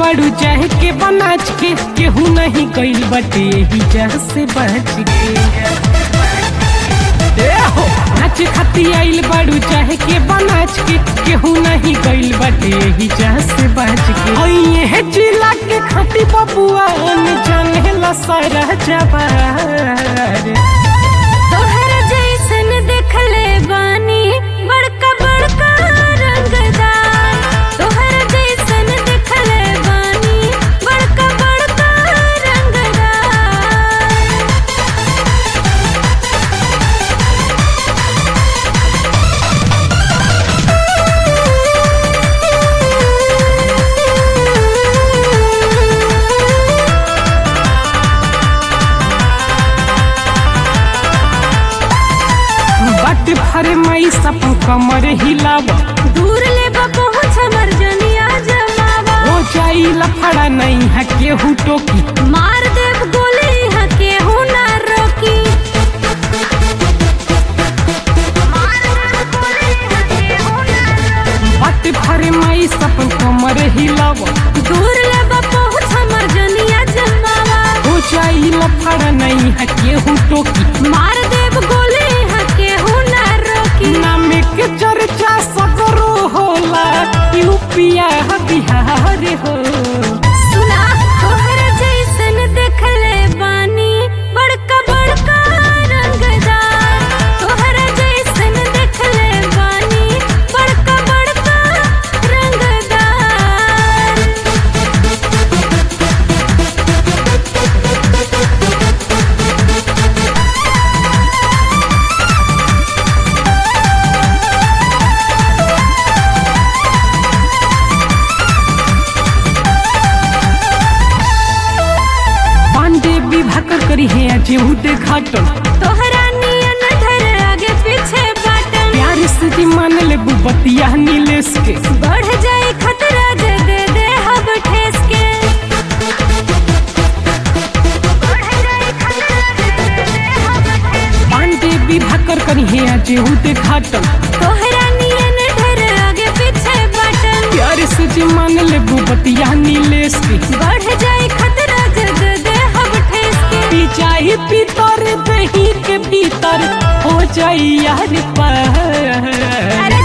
बड़ू चाहे के बनाच के केहू नहीं गइल बटे यही जह से बच के ए हो नाच खाती आइल बड़ू चाहे के बनाच के केहू नहीं गइल बटे यही जह से बच के ओए हे जिला के खाती बबुआ न जाने ला सारा जवार तोहर जैसन देखले बानी बड़का बड़का रंगदार तोहर जैसन देखले बानी बड़का बड़का रंगदार बट भर मई सब कमर हिलावा दूर ले पहुँच हमर जनिया जमावा हो जाई लफड़ा नहीं है केहू टोकी मार देव गोली यहाँ केहू ना रोकी बट भर मई सब कमर हिलावा दूर ले पहुँच हमर जनिया जमावा हो जाई लफड़ा नहीं है केहू टोकी मार देव गोली यहाँ केहू ना रोकी नाम के चर्चा सगरो होला यूपिया बिहार हो सुना तोहर जैसन देखले बानी बड़का बड़का रंगदार तोहर जैसन देखले बानी बड़का बड़का रंगदार पांडे विवाह करी है जेहू घाटन तोहरा नियन धर आगे पीछे बाटन प्यार से जी मान ले बुबतिया नीलेश के बढ़ जाए खतरा जे दे दे हब ठेस के बढ़ जाए खतरा जे दे दे हब ठेस के। पांडे विवाह करी है जेहू घाटन तोहरा नियन ढेर आगे पीछे बटन प्यार से जी मान ले बुबतिया नीलेश के बढ़ जाए खतरा जग दे हब ठेस के पी जाही भीतर दही के भीतर हो जाई यार पार अरे